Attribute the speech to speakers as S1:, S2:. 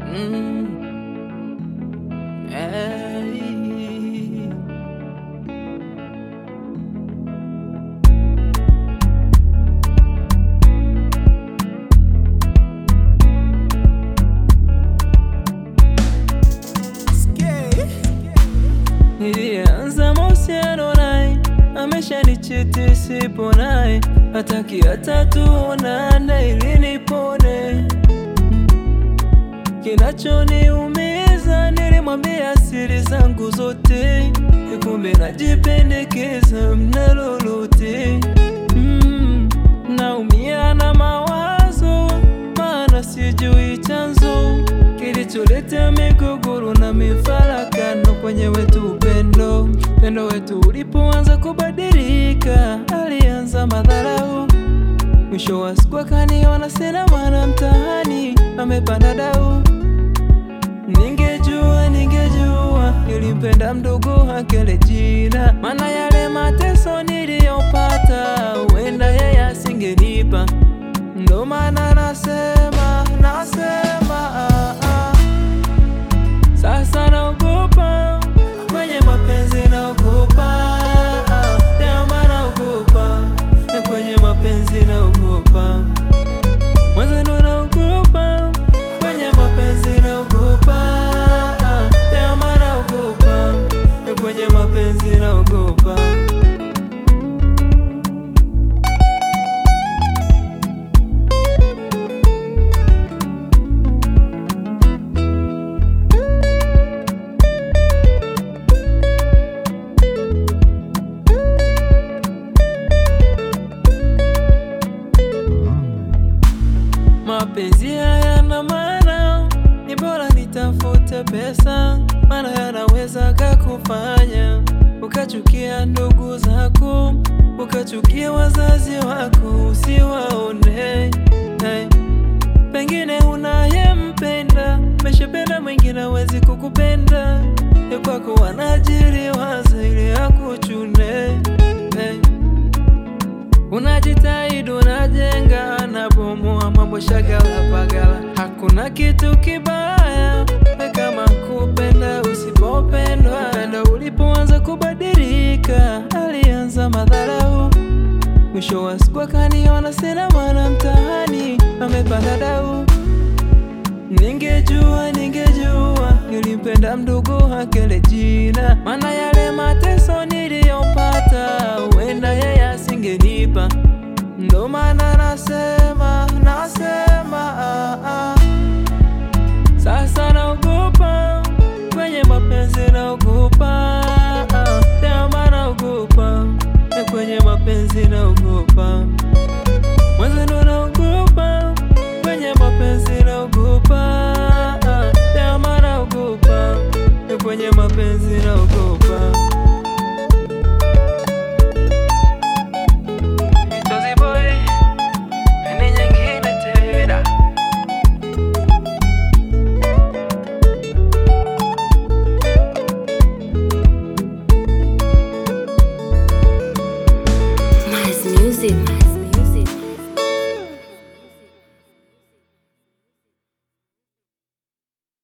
S1: Mm. Hey. Nilianza mahusiano naye, ameshanichiti sipo naye, hataki hata tuonane ili nipone. Kinachoniumiza, nilimwambia siri zangu zote, kumbe najipendekeza mna lolote. Mm, naumia na mawazo, maana sijui chanzo kilicholeta migogoro na mifarakano kwenye wetu upendo. Upendo wetu ulipoanza kubadilika, alianza madharau. Mwisho wa siku akaniona sina maana mtaani, amepanda dau. Ningejua, ningejua nilimpenda mdogo wake jina, maana yale mateso niliyopata huenda yeye asingenipa. Ndo maana nasema, nasema ah, ah. Sasa naogopa kwenye mapenzi, naogopa leo, maana naogopa na kwenye mapenzi, naogopa mwenzenu, naogopa kwenye mapenzi, naogopa leo, maana naogopa na kwenye mapenzi, naogopa Mapenzi hayana maana, ni bora nitafute pesa, maana yanaweza kakufanya ukachukia ndugu zako, ukachukia wazazi wako, usiwaone hey. Pengine unayempenda meshapenda mwingine hawezi kukupenda, ya kwako wanajiri waza ili akuchune hey. Unajitahidi, unajenga, nabomoa mambo shagala bagala. Hakuna kitu kibaya kama kupenda usipopendwa. Penda ulipoanza kubadilika, alianza madharau. Mwisho wa siku akaniona sina maana mtaani, amepanda dau. Ningejua, ningejua nilimpenda mdogo wake jina, maana yale mateso ni